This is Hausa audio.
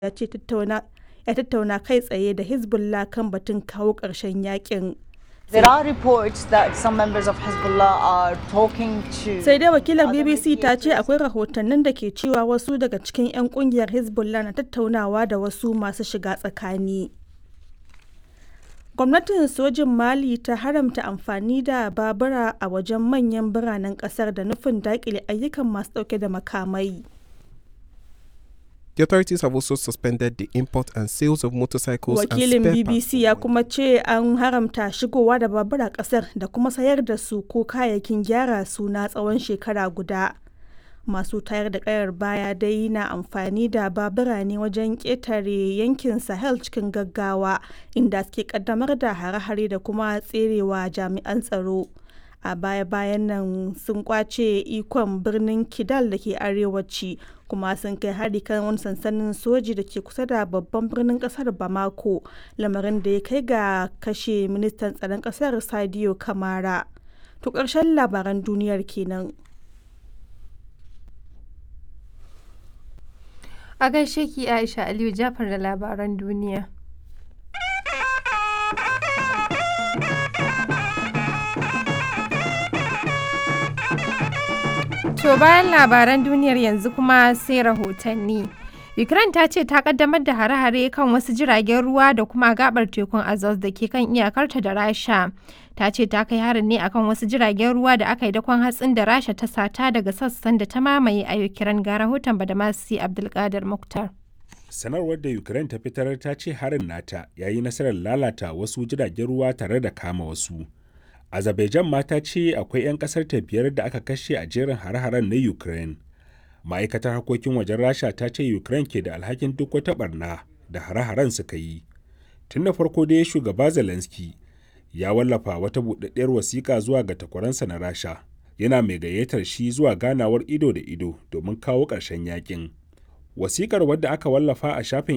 ya ce ya tattauna kai tsaye da Hezbollah kan batun kawo ƙarshen yakin. There are reports that some members of Hezbollah are talking to Sai dai wakilar BBC ta ce akwai rahotannin da ke cewa wasu daga cikin 'yan kungiyar Hezbollah na tattaunawa da wasu masu shiga tsakani. Gwamnatin sojin Mali ta haramta amfani da babura a wajen manyan biranen kasar da nufin daƙile ayyukan masu ɗauke da makamai. The authorities have also suspended the import and sales of motorcycles Wakilin and spare BBC ya kuma ce an haramta shigowa da babura kasar da kuma sayar da su ko kayayyakin gyara su na tsawon shekara guda. Masu tayar da kayar baya dai na amfani da babura ne wajen ƙetare yankin Sahel cikin gaggawa inda suke kaddamar da hare-hare da kuma tserewa jami'an tsaro. a baya-bayan nan sun kwace ikon birnin kidal da ke arewaci kuma sun kai hari kan wani sansanin soji da ke kusa da babban birnin kasar bamako lamarin da ya kai ga kashe ministan tsaron kasar sadio kamara to ƙarshen labaran duniyar kenan A gaishe ki Aisha Aliyu Jafar da labaran duniya. To bayan labaran duniyar yanzu kuma sai rahotanni. Ukraine ta ce ta kaddamar da hare-hare kan wasu jiragen ruwa da kuma gabar tekun Azov da ke kan iyakarta da Rasha. Ta ce ta kai harin ne akan wasu jiragen ruwa da aka yi dakon hatsin da Rasha ta sata daga sassan da ta mamaye a Ukraine ga rahoton Badamasi Abdulkadir Muktar. sanarwar da ukraine ta fitar ta ce harin nata ya yi nasarar lalata wasu jiragen ruwa tare da kama wasu azerbaijan ma ta ce akwai 'yan kasar ta biyar da aka kashe a jerin hare-haren na ukraine ma'aikatar harkokin wajen rasha ta ce ukraine ke da alhakin duk wata barna da hare-haren suka yi tun da farko dai shugaba zelensky ya wallafa wata buɗaɗɗiyar wasiƙa zuwa ga takwaransa na rasha yana mai gayyatar shi zuwa ganawar ido da ido domin kawo ƙarshen yakin wasiƙar wadda aka wallafa a shafin